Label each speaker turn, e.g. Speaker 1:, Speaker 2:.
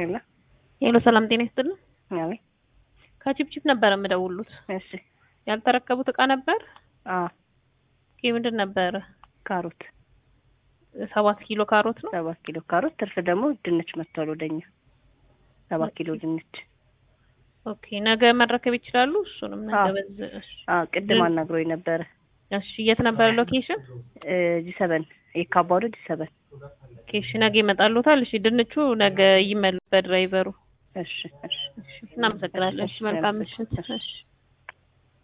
Speaker 1: ሄሎ
Speaker 2: ሄሎ ሰላም ጤና ይስጥልን።
Speaker 1: አቤት።
Speaker 2: ከቺፕቺፕ ነበር የምደውሉት።
Speaker 1: እሺ።
Speaker 2: ያልተረከቡት እቃ ነበር?
Speaker 1: አዎ
Speaker 2: ይህ ምንድን ነበረ?
Speaker 1: ካሮት
Speaker 2: ሰባት ኪሎ ካሮት ነው።
Speaker 1: ሰባት ኪሎ ካሮት፣ ትርፍ ደግሞ ድንች መጥቷል ወደኛ። ሰባት ኪሎ ድንች።
Speaker 2: ኦኬ ነገ መረከብ ይችላሉ? እሱንም ነገ
Speaker 1: አዎ።
Speaker 2: በዚህ እሺ።
Speaker 1: አዎ ቅድም አናግሮኝ ነበረ።
Speaker 2: እሺ የት ነበረ ሎኬሽን?
Speaker 1: ጂ ሰበን የካባዶ ጂ ሰበን።
Speaker 2: ኦኬ እሺ ነገ ይመጣሉታል። እሺ ድንቹ ነገ ይመሉ በድራይቨሩ።
Speaker 1: እሺ እሺ
Speaker 2: እሺ እናመሰግናለን። እሺ መልካም ምሽት። እሺ